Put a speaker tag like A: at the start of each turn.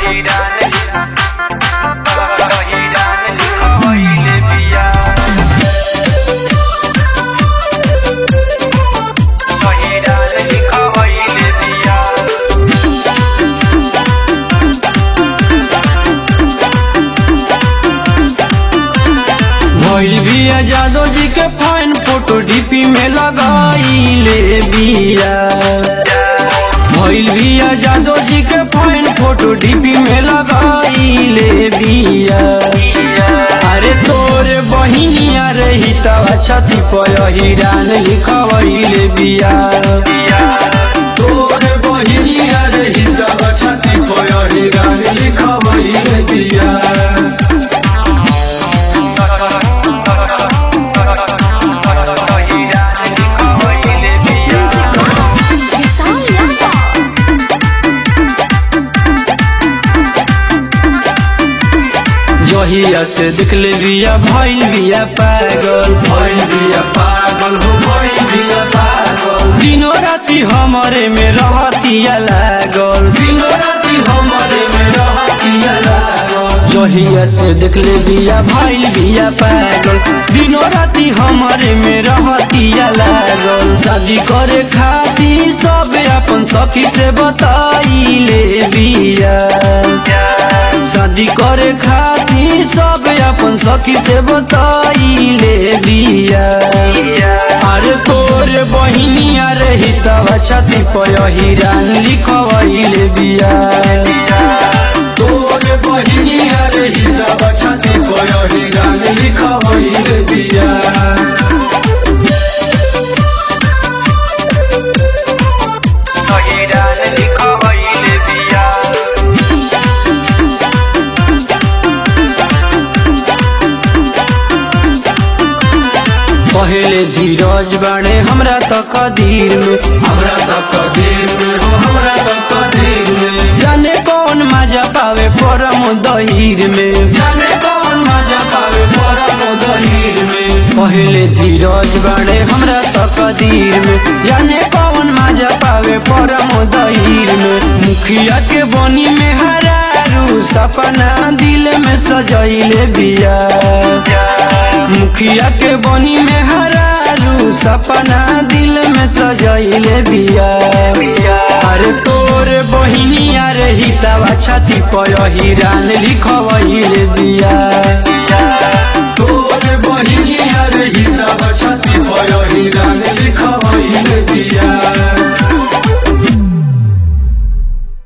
A: भइल बिया जादव जी के फाइन फोटो डीपी में लगाइले बिया भइल बिया जादव जी के फाइन फोटो डीपी में लगाइले बिया अरे तोरे बहिनिया रही तवा छती पर हिरान लिखवैले बिया तोरे बहिनिया रही तवा छती पर हिरान लिखवैले बिया
B: विशाल यादव
A: जहिया से दिखले बिया भइल बिया पागल भइल बिया पागल हो भइल बिया पागल दिनो राती हमरे में रहतिया लागल दिनो राती हमरे में रहतिया लागल जहिया से दिखले बिया भइल बिया पागल दिनो राती हमरे में रहतिया लागल शादी करे खाती सब अपन सखी से बताइले बिया शादी करे खातिर सब अपन सखी से बताइले बिया अरे तोरे बहिनिया रही तब छती पर हिरान लिखवैले बिया तोरे बहिनिया रही तब छती पर हिरान लिखवैले बिया पहले धीरज बाणे हमरा त कदीर में हमरा त कदीर में हो हमरा त कदीर में जाने कौन मजा पावे परम दहीर में जाने कौन मजा पावे परम दहीर में पहले धीरज बाणे हमरा त कदीर में जाने कौन मजा पावे परम दहीर में मुखिया के बनी में हरारू सपना दिल में सजैले बिया मुखिया के बनी में हरारू सपना दिल में सजैले बिया अरे तोरे बहिनिया रही तवा छाती पर हिरान लिखवैले बिया तोरे बहिनिया रही तवा छाती पर हिरान